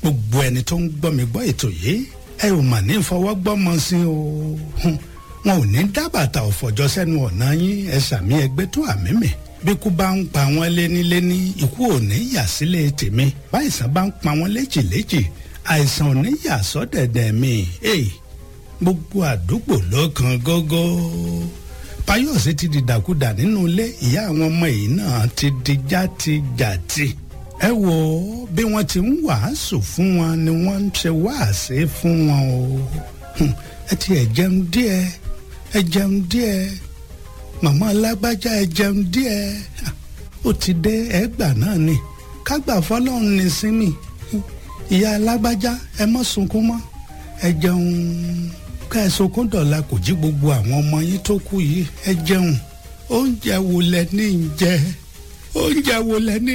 gbogbo ẹni tó ń gbọ́ mi gbọ́ ètò yìí ẹ ò mà ní fọwọ́ gbọ́mọ sí o Hùn, wọn ò ní dábàtà ọ̀fọ̀jọ́ sẹ́nu ọ̀nà yín ẹ sàmí ẹgbẹ́ tó àmì mi bí ikú bá ń pa wọ́n léníléní ikú ò ní yà sílé tèmi báyìísàn bá ń pa wọ́n léjìléjì àìsàn ò ní yà sọ́dẹ̀dẹ̀ mi Hey, gbogbo àdúgbò ló kan gógó Fáyọ̀sé ti di dàkúdà nínú ilé ìyá àwọn ọmọ yìí náà ti di játijàti ẹ wo bí wọ́n ti ń wàásù fún wọn ni wọ́n ń ṣe wáàsí fún wọn o Hùn, ẹ ti ẹ jẹun díẹ̀ ẹ jẹun díẹ̀ màmá alágbájá ẹ jẹun díẹ̀ ó ti dé ẹgbà náà ni kágbà fọ́lọ́run ní sinmi ìyá alágbájá ẹ má sunkún mọ́ ẹ jẹun ká ẹ sunkún dọ̀la kò jí gbogbo àwọn ọmọ yín tó kú yìí ẹ jẹun oúnjẹ wo lẹ ní í jẹ oúnjẹ wo lẹ ní